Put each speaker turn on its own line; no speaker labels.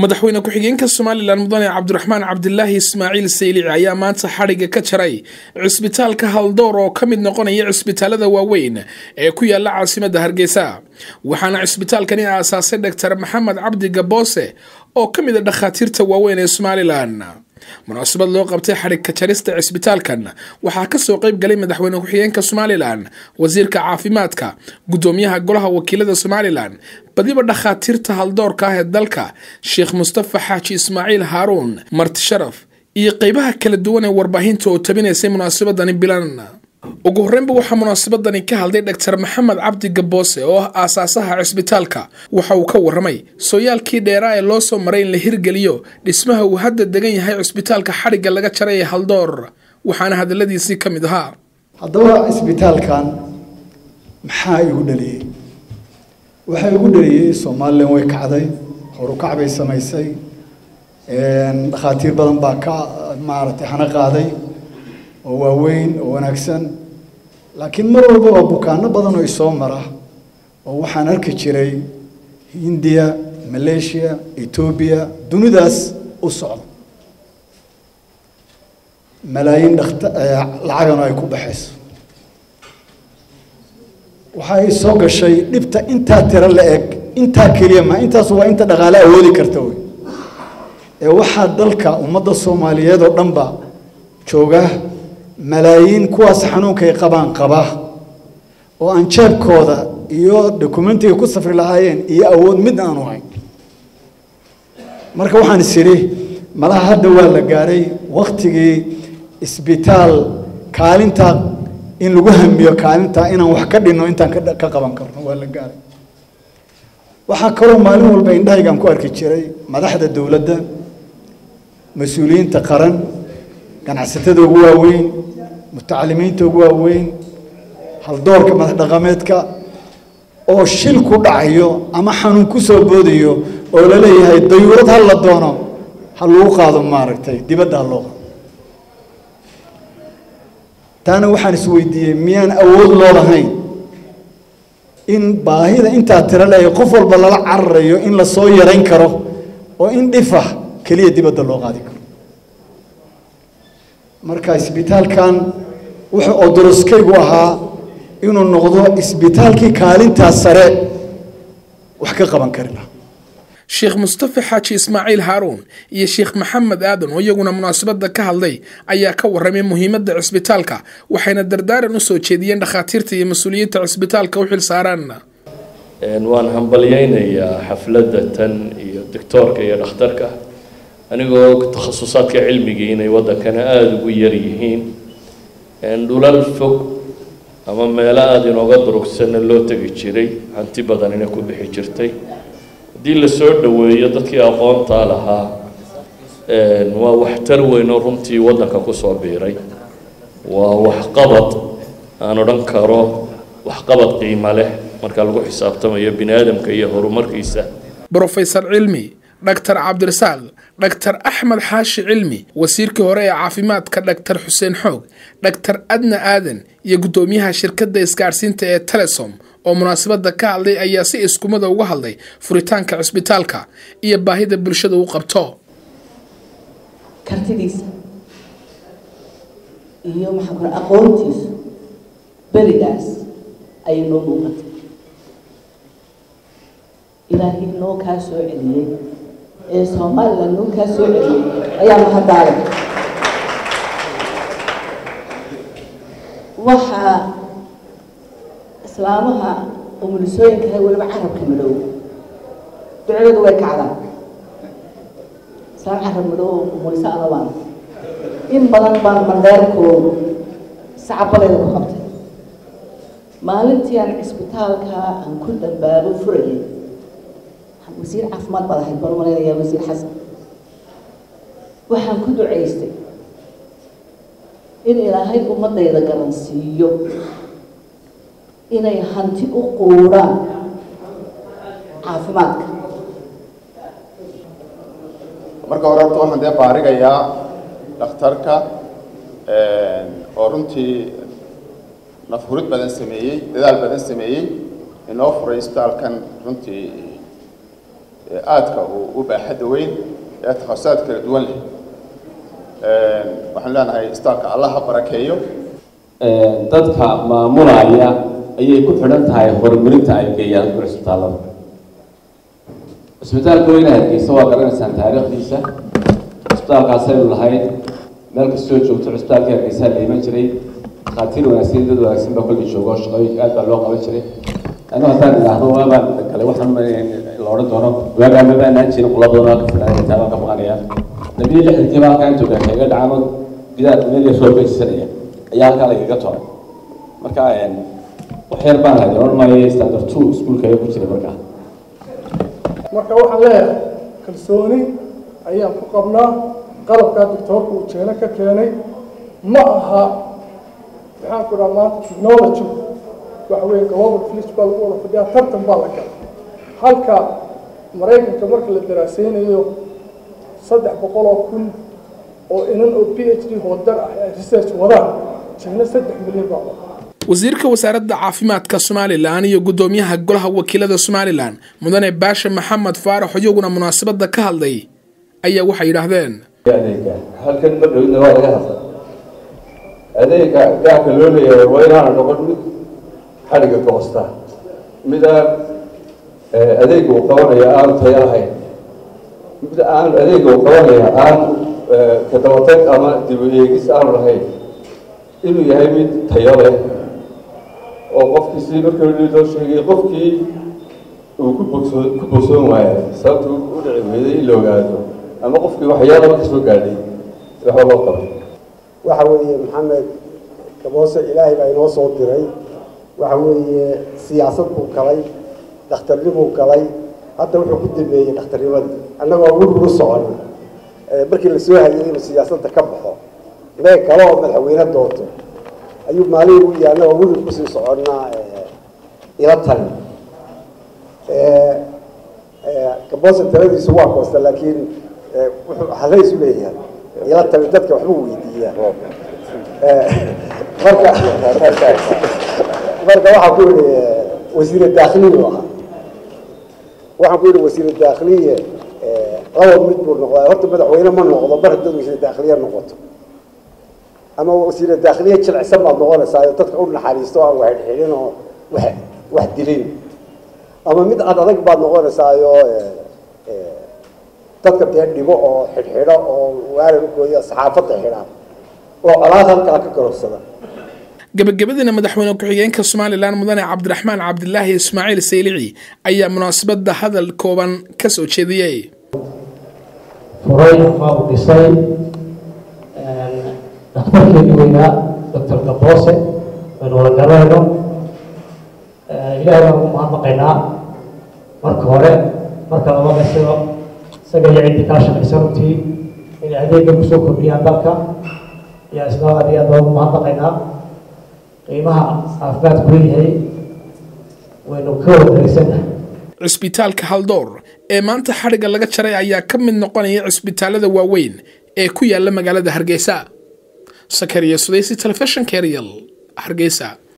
madaxweyne ku-xigeenka somalilan mudane cabdiraxmaan cabdilaahi ismaaciil saylici ayaa maanta xadhigga ka jaray cisbitaalka haldoor oo ka mid noqonaya cisbitaalada waaweyn ee ku yaala caasimadda hargeysa waxaana cisbitaalkani aasaasay dhaktar maxamed cabdi gaboose oo ka mid a dhakhaatiirta waaweyn ee somalilan munaasabad loo qabtay xadhigka jarista cisbitaalkan waxaa kasoo qeyb galay madaxweyne ku-xigeenka somalilan wasiirka caafimaadka gudoomiyaha golaha wakiilada somalilan badiba dhakhaatiirta haldoorka ah ee dalka sheekh mustafa xaaji ismaaciil haaruun marti sharaf iyo qeybaha kala duwan ee warbaahinta oo tabinaysay munaasabadani bilan ugu horreynba waxaa munaasabadani ka hadlay dhaktar maxamed cabdi gaboose oo ah aasaasaha cisbitaalka waxa uu ka waramay sooyaalkii dheeraa ee loo soo maray in la hirgeliyo dhismaha uu hadda degan yahay cisbitaalka xadhigga laga jaray ee haldoor waxaana hadaladiisii ka mid ahaa
haddaba cisbitaalkan maxaa igu dhaliyey waxaa igu dhaliyey somalilan way kacday horukac bay samaysay dhakhaatiir badan baa ka maaragtay hana qaaday oo waaweyn oo wanaagsan laakiin mar walbaba bukaano badan oo isoo mara oo waxaan arki jiray hindiya malaysia etoobiya dunidaas u socda malaayiin dhakta lacagana ay ku baxayso waxay soo gashay dhibta intaa tiro la eg intaa keliya ma intaas waa inta dhaqaale awoodi karta wey ee waxaa dalka ummadda soomaaliyeed oo dhanba jooga malaayiin kuwaas xanuunkay qabaan qaba oo aan jeebkooda iyo dokumentiga ku safri lahaayeen iyo awood mid aanu hayn marka waxaan is idhi malaha hadda waa la gaaray waktigii isbitaal kaalinta in lagu hamiyo kaalinta inaan wax ka dhinno intaan ka qaban karno waa la gaaray waxaa kaloo maalin walba indhahaygaan ku arki jiray madaxda dowladda mas-uuliyiinta qaran ganacsatada ugu waaweyn mutacalimiinta ugu waaweyn haldoorka madax dhaqameedka oo shil ku dhacayo ama xanuun ku soo boodayo oo la leeyahay dayuurad ha la doono ha lagu qaado maaragtay dibadda ha loo qaado taana waxaan isweydiiyey miyaan awood loo lahayn in baahida intaa tiro leeyahay qof walba lala cararayo in la soo yarayn karo oo in dhifah keliya dibadda loo qaadi karo marka isbitaalkan wuxuu odoroskaygu ahaa inuu noqdo isbitaalkii kaalintaas sare wax ka qaban kari laha
sheekh mustafa xaaji ismaaciil haaruun iyo sheekh maxamed aadan oo iyaguna munaasabadda ka hadlay ayaa ka warramay muhiimadda cisbitaalka waxayna dardaaran usoo jeediyeen dhakhaatiirta iyo mas-uuliyiinta cisbitaalka u xil saaraan
waan hambalyaynayaa xafladda tan iyo doctoorka iyo dhakhtarka anigoo takhasusaadka cilmigii inay waddankana aada ugu yar yihiin dhulal fog ama meelo aada inooga durugsanna loo tegi jiray hanti badanina ku bixi jirtay haddii la soo dhoweeyo dadkii aqoontaa lahaa waa waxtar weyn oo runtii waddanka kusoo biiray waa waxqabad aan odhan karo waxqabad qiimo leh marka lagu xisaabtamayo bini aadamka iyo horumarkiisa
brofesor cilmi dhaktar cabdirasaaq dhaktar axmed xaashi cilmi wasiirkii hore ee caafimaadka dhaktar xuseen xoog dhaktar adna aadan iyo guddoomiyaha shirkadda isgaadhsiinta ee telesom oo munaasabadda ka hadlay ayaa si iskumada uga hadlay furitaanka cisbitaalka iyo baahida bulshada u qabto
kartidiisa iyo maxaa kale aqoontiisu berigaas ayay noo muuqatay ilaahay noo kaa soo celiyey ee somalilan noo kaa soo celiyey ayaa mahadaalay waxaa islaamaha umulisooyinka weliba carabka madhow ducadooda way kacdaan islaam carab madhow umulisa alabaan in badan baan mandheerkoodu sacabadeeda ku qabtay maalintii aan cisbitaalka aan ku dambaabo furayay wasiir caafimaad baad ahayd baan malaynayaa wasiir xasan waxaan ku ducaystay in ilaahay ummadayda garansiiyo inay hanti u quuraan caafimaadka
marka hore horta waxaan dee baarigayaa dhakhtarka oo runtii nafhurid badan sameeyey dadaal badan sameeyey inoo furay isbitaalkan runtii ee aadka uu u baaxadda weyn ee takhasaad kala duwan leh waxaan leenahay istaalka allah ha barakeeyo
dadka maamulaya ayay ku xidhan tahay horumarinta ay geeyaan dadka cisbitaallada cisbitaalka weyne hargeysa waa garanaysaan taariikhdiisa cisbitaalkaasaynu lahayd meel kastoo joogto cisbitaalka hargeysaa la iman jiray dhakhaatiir wanaagsan dad wanaagsan baa kolli joogo shaqooyinka aad baa loo qaban jiray anu haddaan idhaahdo waabaan galay waxaan la odhan doono waagaa ma baanaan jirin qula badan oo ka filaaya taabaan ka maqanaya labiyo lixdankii baa halkaan jooga kaga dhacano gidaar meel yar soo geysanaya ayaa halkaa lagaga toray marka wax yar baan haday oran maayo standard two iskuulka ayaa ku jiray markaa
marka waxaan leeyahay kalsooni ayaan ku qabnaa qalabkaa doctoorka uu jeeno ka keenay ma aha maxaan ku dhaha maanta technology waxa weeye global village baa lagu wada fadhiyaa tartan baa la galay halka maraykanka marka la daraaseynayo saddex boqol oo kun oo inan oo p h d hoodar ah ay research wadaan jeeno saddex milyan baa wada
wasiirka wasaaradda caafimaadka somalilan iyo guddoomiyaha golaha wakiilada somalilan mudane baashe maxamed faarax iyaguna munaasabadda ka hadlay ayaa waxay yidhaahdeen
adeega halkan ma dhowdna waa laga hadla adeega gaarka loo leeyahay waa inaana noqon mid xadhiga goosta mid aan adeega uu qabanaya aanu tayo lahayn mid aan adeega uu qabanaya aan kadabatag ama dib u eegis aanu lahayn inuu yahay mid tayo leh oo qofkii si markii loo sheegay qofkii uu ku bogsoon ku bogsoon waaya sababta u dhici weyday in la ogaado ama qofkii waxyaalaba ka soo gaadhay waxba loo qabay
waxa weeye maxamed gaboose ilaahay baa inoo soo diray waxa weeye siyaasad buu galay dhakhtarnimuu galay hadda wuxuu ku dambeeyey dhakhtarnimadii annagoo wurwuru socon markii lasoo hayay inuu siyaasadda ka baxo mee kale oo madaxweyne doonto ayuu maalin u yahay annagoo wurwur kusii soconnaa ila tali gaboose taladiisu waa koosta laakiin wuxuu halaysu leeyahay ila tali dadka waxbuu weydiiyaa marka marka waxaa ku yihi wasiire daakhiliyu ahaa waxaan ku yihi wasiire daakhiliye laba mid buu noqdaa horta madaxweyne ma noqdo mar haddaad wasiire daakhiliye noqoto ama wasiire daakhiliye jilicsan baad noqonaysaa oo dadka u naxariisto aan wax xidhin oo wax wax dilin ama mid ad adag baad noqonaysaayo dadka dee dhibo oo xidhxidho oo waaran ukooya saxaafadda xidhaan oo colaad halkaa ka garobsada
gabagabadiina madaxweyne ku-xigeenka somalilan mudane cabdiraxmaan cabdilaahi ismaaciil saylici ayaa munaasabadda hadal kooban ka soo jeediyey
furay ama uu dhisay dhakhtarkeedii weynaa doctor gaboose aynu wada garanayno ilaahay baan ugu mahadnaqaynaa marka hore marka labada isaga isaga iyo ciddii kala shaqaysa runtii inay adeegga kusoo kordhiyaan dalka ayaa isna aad iyo aad baan ugu mahadnaqaynaa qiimaha caafimaadku leeyahay waynu ka wada darisannahay
cisbitaalka haldoor ee maanta xadhigga laga jaray ayaa ka mid noqonaya cisbitaalada waaweyn ee ku yaala magaalada hargeysa sakariya sudaysi telefishinka eryal hargeysa